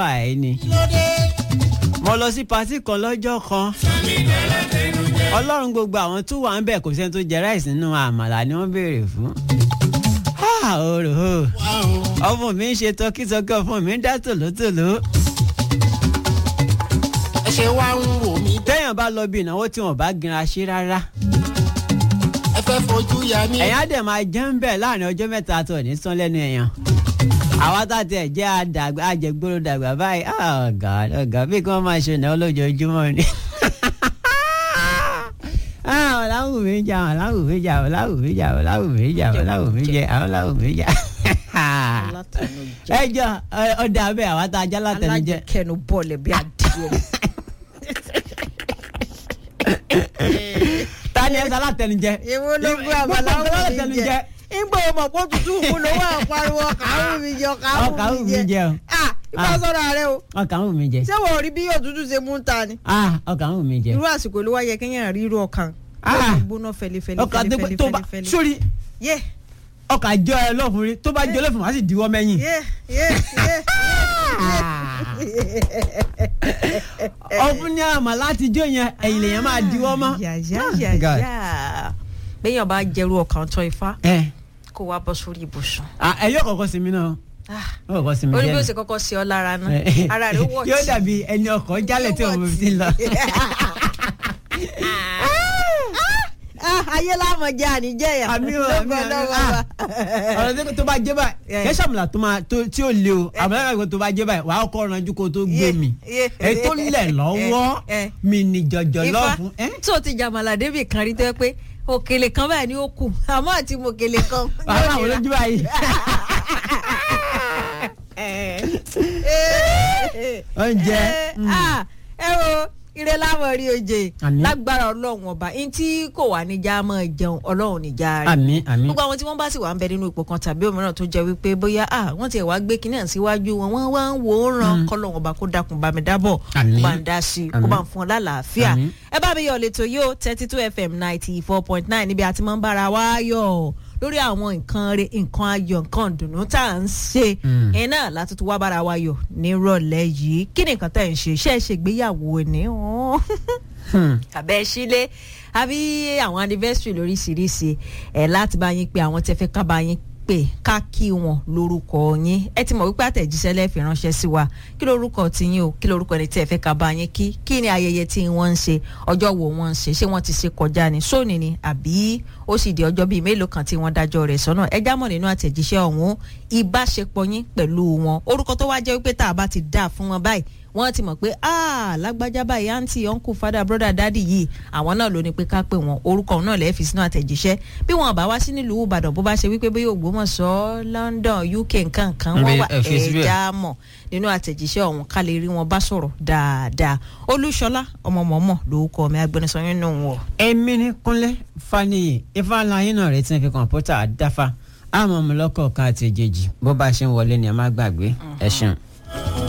ẹ̀ ni mo lọ sí patí kan lọ́jọ́ kan ọlọ́run gbogbo àwọn tó wà ń bẹ̀ kò sẹ́ni tó jẹ ráìsì nínú àmàlà ni wọ́n béèrè fún. òrò ọmọ mi ń ṣe tọkítọkí ọmọ mi ń dá tòlótòló. ẹ ṣe wá ń wò mí. téèyàn bá lọ bí ìnáwó tí wọn bá gbinra ṣe rárá. ẹ fẹ́ fojú ya mí. ẹ̀yìn á dẹ̀ máa jẹ́ ń bẹ̀ láàrin ọjọ́ mẹ́ta tó ní sán lẹ́nu èèyàn. àwa tá a tiẹ̀ jẹ́ àdàgbà àjẹgbóró dàgbà báyìí ọ̀gá ọ̀gá bí kí wọ́n máa ṣe ìnáwó lójoojúmọ́ ni ọ̀làwùmí jà ọ̀làwùmí jà ọ̀làwùmí jà ọ̀làwùmí jà ọ̀làwùmí jẹ ọ̀làwùmí jà. ẹ jọ ọdẹ abẹ àwọn tá a já látẹnujẹ. alájẹkẹnu bọ́ọ̀lù bí adìyẹ. ta ni ẹ sọ látẹnujẹ. èwo ló gbé àbáláwò mi jẹ ìgbà ọmọ kó tutù kú ló wà pariwo ọkàwù mi jẹ ọkàwù mi jẹ ah ìgbà sọ̀rọ̀ rẹ o ọkàwù mi jẹ. ṣé wọ́n rí bí òtútù ṣe mú ta ni. ọkàwù mi jẹ. irú àsìkò ló wá yẹ kéèyàn rí irú ọkàn. Ah. gbóná fẹlifẹli ọkà tó fẹlifẹli tó bá fẹlifẹli. sórí yé ọkà jọ ẹ lọkùnrin tó bá jọ lọfùnrin wá sì diwọ́ mẹ́yìn. yé yé yé. ọfun ní àmà láti jó yẹn ẹ̀yìn lèyàn máa diwọ́ mọ́. yàyàyàyà béèyàn bá jẹrú ọkàn tán ifá ẹ kó wá bọ́ sórí ibùsùn. ẹ yóò kọ́kọ́ sinmi náà Ah, yóò kọ́kọ́ sinmi ó ní bí díẹ̀ ó náà. ṣe kọ́kọ́ ṣe ọ́ lára náà Eh, ara rẹ̀ ó wọ̀ yóò dàbí ẹni ọkọ̀ jálẹ̀ tí òun fi lọ. ayé láàmú jẹ àníjẹyà àmì o àmì àmì ah ọ̀rọ̀ tí tó bá jẹ́ báyìí Yeah. kẹ́ sàmùlà tó máa tó tí ò le o àmàlà kan tó bá jẹ́ báyìí wàá kọ́ ọ̀rànjú kó tó gbé Yeah, mi yeah. èyí tó lẹ̀ lọ́wọ́ Eh, eh. mi ní jọjọ ifá lọ́ọ̀fún. tó ti jàmàlà débì kan rí tó yẹ pé òkèlè kan báyìí ni ó kù àmọ́ àti mòkèlè kan. wàá máa wọ lójú báyìí. oúnjẹ. mm. Ah, ẹ wo ire láwọn rí oje Àmín. lágbára ọlọ́run ọba ẹni tí kò wá níjà máa jẹun ọlọ́run níjà rẹ̀ àmì àmì. gbogbo àwọn tí wọ́n bá sì wà ń bẹ nínú ipò kan tàbí òmíràn tó jẹ́ wípé bóyá ah wọ́n tiẹ̀ wá gbé kinní à síwájú wọn wọ́n wá ń wò ó ràn kọ́lọ́run ọba kó dákun bá mi dábọ̀ Àmín. kó bá ń dá sí i kó Àmín. bá ń fún ọ lálàáfíà Àmín. ẹ bá mi yọ̀ lẹ́tọ̀ yóò thirty two fm ninety four point nine níbi àti máa ń bára wa yọ̀ lórí àwọn nǹkan rẹ nǹkan ayọ̀ nǹkan ìdùnnú tá à ń ṣe Mm. ẹ náà láti tún wá bára wa yọ̀ nírọ̀lẹ́ yìí kí ni nǹkan tẹ̀ ń ṣe ṣe é ṣègbéyàwó ni Hmm. àbẹ́ sílé àbí àwọn anniversary lóríṣiríṣi ẹ̀ láti bá yín pé àwọn tẹ́ fẹ́ ká bá yín pè ká kí wọn lórúkọ yín ẹ ti mọ̀ wípé àtẹ̀jíṣẹ́ lẹ́ẹ̀fì ránṣẹ́ sí wa kí lórúkọ tiyín o kí lórúkọ ẹni tí ẹ fẹ́ ká bá yín kí kí ni ayẹyẹ tí wọ́n ń ṣe ọjọ́ wo wọ́n ń ṣe ṣé wọ́n ti ṣe kọjá ni sóòní ni àbí ó sì di ọjọ́ bíi mélòó kan tí wọ́n dájọ́ rẹ̀ sọ́nà ẹ jámọ̀ nínú àtẹ̀jíṣẹ́ ọ̀hún ìbáṣepọ̀ yín pẹ̀lú wọn orúkọ tó wá jẹ́ wípé tá a bá ti dá fún wọn báyìí wọ́n ti mọ̀ pé ah lágbájá báyìí àǹtí uncle father brother daddy yìí àwọn náà ló ní pé ká pè wọ́n orúkọ náà lẹ́ẹ̀ fi sínú àtẹ̀jíṣẹ́ bí wọn bá wá sí nílùú ìbàdàn bó bá ṣe wípé bóyá ògbómọ̀ṣọ́ london uk nǹkan kan wọ́n wà Ẹ fi síbẹ̀. ẹ̀ẹ́dá mọ̀ nínú àtẹ̀jíṣẹ́ ọ̀hún ká lè rí wọn bá sọ̀rọ̀ dáadáa olúṣọlá ọmọ mọ̀mọ́ lórúkọ mi agbẹnusọ nínú wọn. èmi ní kúnlẹ̀ faniyi ifeanyi náà retí fi kọ̀ǹpútà dáfa àmọ́ ọmọlọ́kọ̀ kan àti èjèèjì bó bá ṣe ń wọlé ni ẹ má gbàgbé ẹ ṣeun.